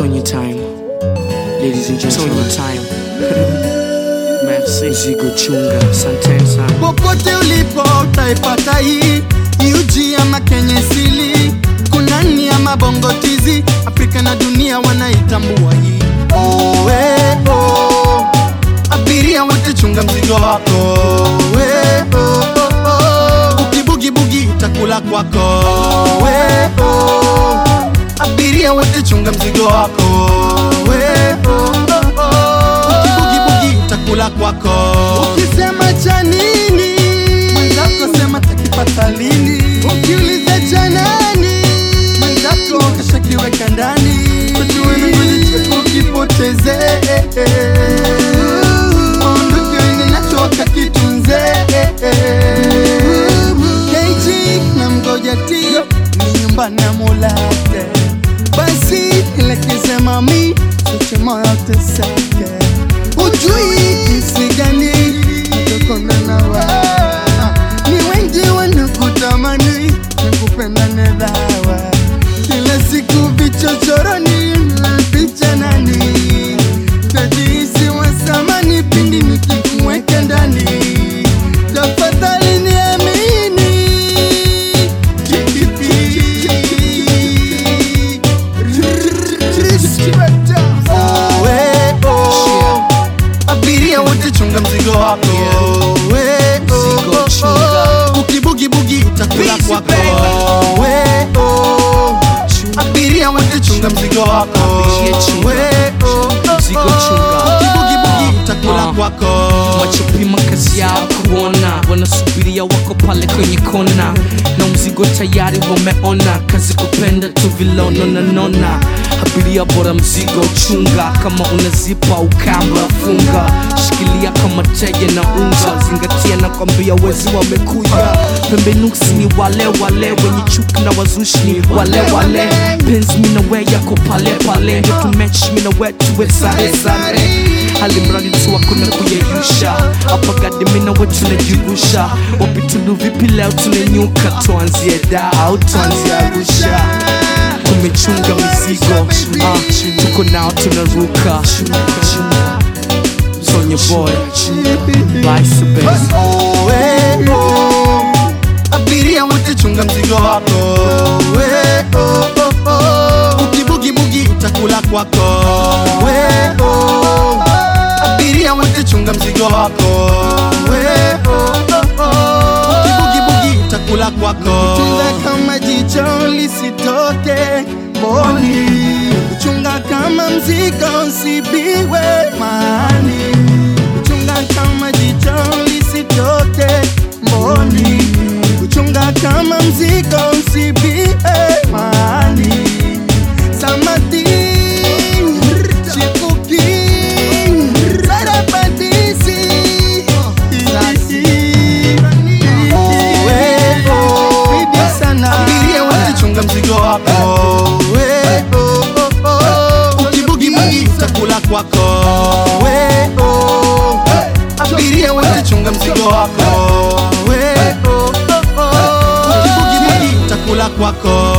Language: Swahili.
on your time. Ladies and gentlemen, on your time. Merci. Mzigo chunga, asanteni sana. popote ulipo utaipata hii UG ama Kenya sili kunani ama bongo tizi Afrika na dunia wanaitambua hii oh, eh, oh. abiria wote chunga mzigo wako eh, oh, oh, oh. ukibugibugi itakula kwako eh, oh. abiria wote chunga mzigo wako eh, oh, oh, oh. ukibugibugi itakula kwako ukisema cha nini mwenzako sema takipata lini ukiuliza cha nani mwenzako kashakiweka ndani kutuwenangolicheko ukipoteze ondoke wende nacho wakakitunze keiji na mgoja ti ni nyumba na mulate basi elekeze mami uche moyo teseke ujui jinsi gani utokona nawa ni wengi wanakutamani nakupenda nedhawa kila siku vichochoroni picha nani tajisi wasamani pindi nikikumweka ndani tafadhali niamini Oh, eh, oh. abiria wote chunga mzigo wako Eh, oh, Mzigo oh, chunga. oh. ukibugibugi itakula Busy, kwako baby. Eh, oh. abiria wote chunga mzigo wako Abiria chunga. Eh, oh, oh, Mzigo oh. chunga. ukibugibugi itakula Ah. kwako wachopima kazi yao kuona wanasubiria wako pale kwenye kona na mzigo tayari wameona kazi kupenda tu vilono na nona abiria bora mzigo chunga kama unazipa ukamba funga shikilia kama tege na unga zingatia na kwambia wezi wamekuja pembenuksi ni wale wale wenye chuki na wazushi ni wale wale penzi minawe yako pale pale ndio tumechi minawe tuwe sare sare alimradi tu hakuna kuyeyusha hapa gadi mina we tunajirusha wapitulu vipi leo tunanyuka tuanzie da au tuanzie arusha tumechunga mizigo ah, tuko nao tunaruka sonye boy Vice base. Oh, eh, oh. abiria wote chunga mzigo wako Eh, oh, oh, oh. ukibugibugi itakula kwako Eh, oh. abiria wote chunga mzigo wako Eh, oh, oh, oh. ukibugibugi itakula kwako chunga kama jicho lisitoke mboni kuchunga kama mzigo usibiwe mani kuchunga kama jicho lisitoke mboni kuchunga kama mzigo usibie mani samadi chipuki sarabadisi abiria wote chunga mzigo wako We, oh, oh, oh. ukibugibugi itakula kwako We, oh. abiria wote chunga mzigo wako We, oh, oh, oh. ukibugibugi itakula kwako